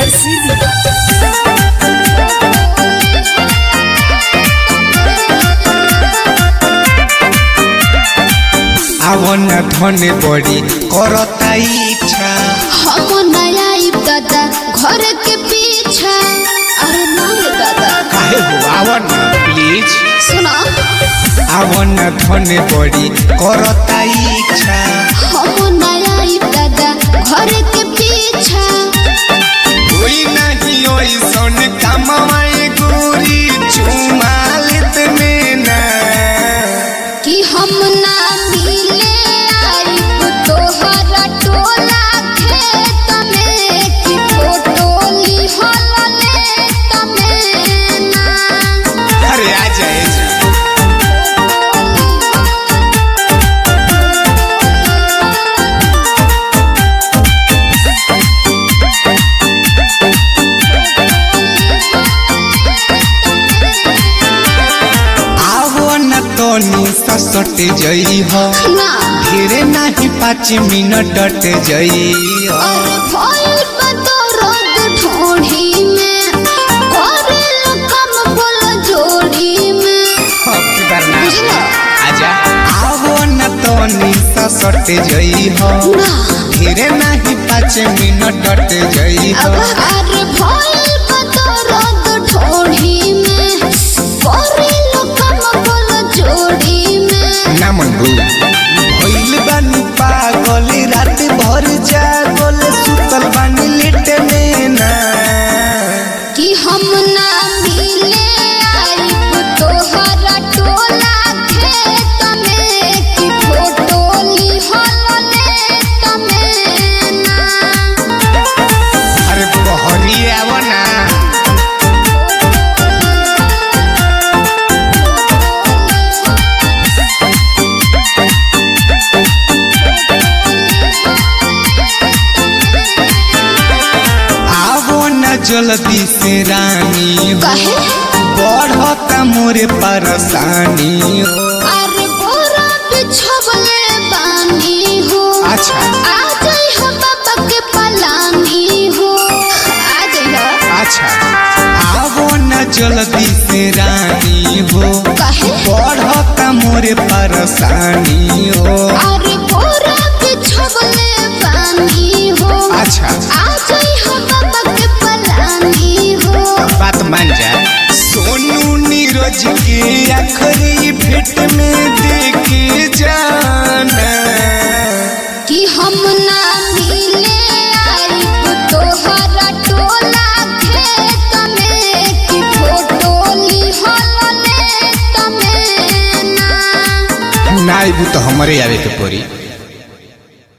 सीधी আवन ধনে বড়ি করতা ইচ্ছা हम नया दादा घर के पीछा अरे नहीं दादा কাহে হো আवन প্লিজ सुना আवन ধনে বড়ি করতা ইচ্ছা हम नया दादा घर के पीछा कोई नहीं ओइसन कमाए गोरी चुमालित में ना कि हम ना मिले आइब तोहरा टोला खेत में कि फोटो लिहल तमें ना अरे आ जाए आवो न तोनी ससट जई हो ना फिरे नहीं पाँच मिनट डट जई हो और भइल बा दर्द ढोढ़ी में करेल कम बोल जोड़ी में बुझला? आजा आवो न तोनी ससट जई हो ना फिरे नहीं पाँच मिनट डट जई हो अब और भइल बा दर्द ढोढ़ी में करेल कम बोल जोड़ी में ना मन भइल बानी पागल रात भर जागल सुतल बानी लेट में ना कि हम ना मिले आइब तोहरा टोला खेत में कि फोटो लिहल तमें ना अरे बहरी आव ना आवो न जल्दी से रानी हो काहे? बढ़ता मोरे परेशानी हो अरे बोरा बिछवले बानी हो अच्छा आ जाई हो बाबा के पलानी हो आ जाई हो अच्छा आवो न जल्दी से रानी हो काहे बढ़ता मोरे परेशानी हो अरे बोरा बिछवले बानी हो अच्छा आ जाई हो बाबा के पलानी हो बात मान जा सोनू नीरज के आखिरी भेंट में देखे जाना कि हम ना मिले आइब तोहरा टोला खेत में कि फोटो लिहल तमें ना ना आइबू तो हमारे आवे के पड़ी